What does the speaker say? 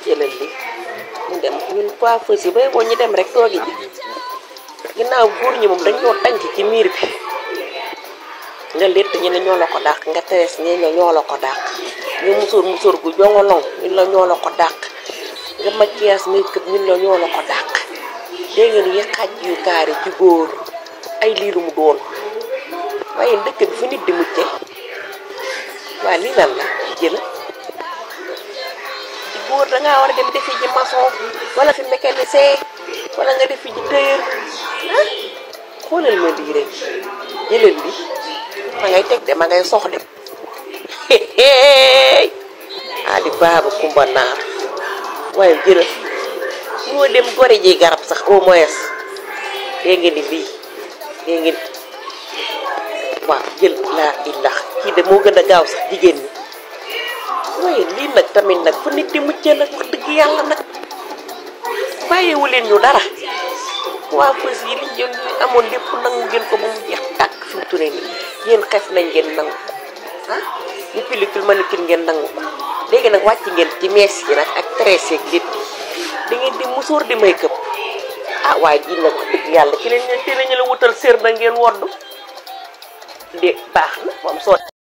jëlal li ñu dem ñun coiffeuse yi bay boo ñu dem rek toogi ji ginnaaw góor ñi moom dañoo tànc ci miir bi nga létt ñu ne ñoo la ko dàq nga teres ñi ne ñoo la ko dàq nga musóor musóor gu jongolong ñun la ñoo la ko dàq nga maquillage make-up ñun la ñoo la ko dàq dégg ngeen yi xaj yu kaari ci góor ay liiru mu doon waaye dëkk bi fu nit di mucce waaye lii lan la jëla ci góor dangaa war a dem defi ji maçon wala fi mécanicien wala nga defi ji tailleur ah xoolal ma lii rek jëlal li ma ngay teg de ma ngay sox de ali baaba kumba naar waaye jëlal moo dem gore ji garab sax au moins dégg nga ni lii dégg nga ni waaw jël laa illax kii de moo gën a gaaw sax jigéen ñi waaye lii nag tamit nag fu nit di muccee nag wax dëgg yàlla nag bàyyiwu leen ñu dara waa fës yi liñ jël amoon lépp nangu ngeen ko ba mu jeex tàkk fi mu turee nii yéen xef nañ ngeen nangu ah ñu pellicule manucure ngeen nangu ko léegi nag wàcc ngeen ci mees yi nag ak tressé ak lépp da ngeen di musóor di make-up ah waaye ji nag wax dëgg yàlla ci leen ci lañu la wutal sér na ngeen woddu de baax na moom soo